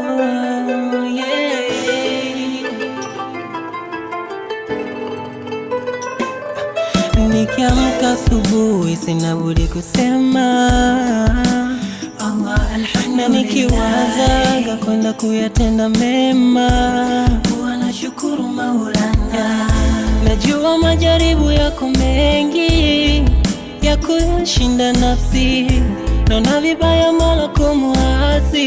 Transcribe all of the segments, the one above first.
yeah. Nikiamka asubuhi sina budi kusema Allah alhamdulillah, na nikiwazaga kwenda kuyatenda mema huwa nashukuru Maulana. Najua majaribu yako mengi ya kushinda nafsi, naona vibaya Mola kumwasi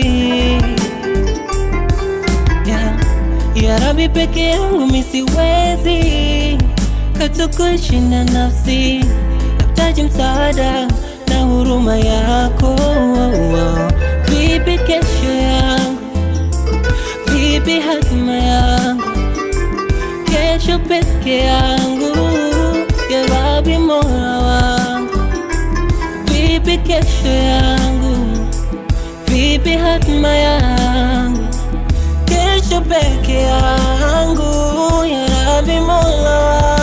yeah. Ya Rabbi, peke yangu mi siwezi katu kushinda nafsi, nahitaji msaada na huruma yako. Vipi kesho yangu, vipi hatima yangu, kesho peke yangu, ya Rabbi Mola wangu, vipi kesho yangu, vipi hatima yangu kesho peke yangu, ya Rabbi Mola wangu.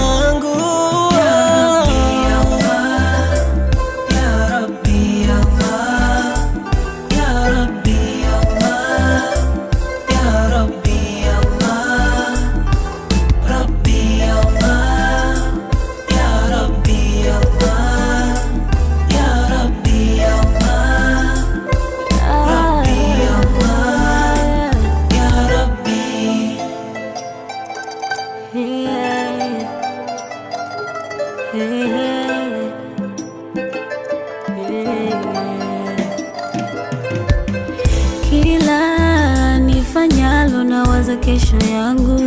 Ya Rabbi Allah, Ya Rabbi Allah, Ya Rabbi Allah, Rabbi Allah, Ya Rabbi Allah, Ya Rabbi Allah, Rabbi Allah, Ya Rabbi. Kila nifanyalo nawaza kesho yangu,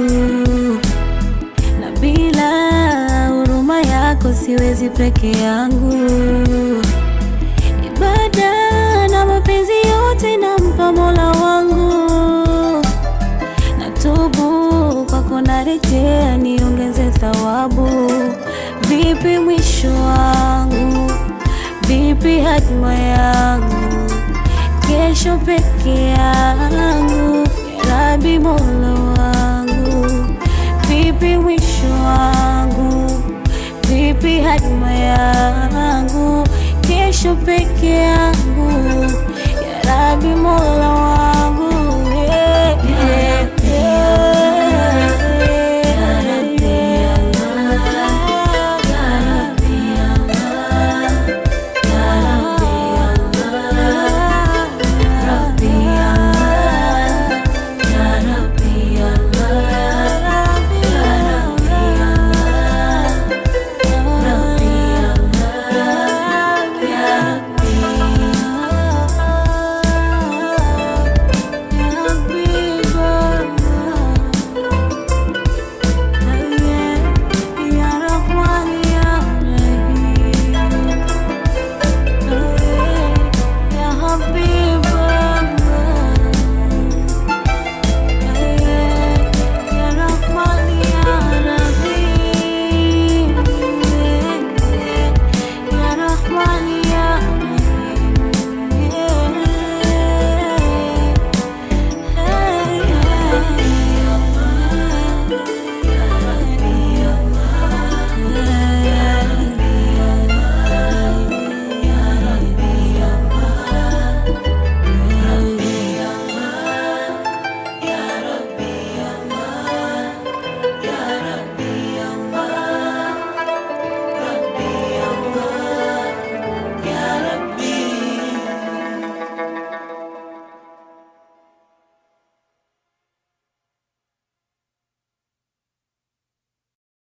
na bila huruma yako siwezi peke yangu. Ibada na mapenzi yote nampa Mola wangu, natubu kwako, narejea niongeze thawabu. Vipi mwisho wangu, vipi hatima yangu kesho peke yangu, ya Rabbi Mola wangu, vipi mwisho wangu, vipi hatima yangu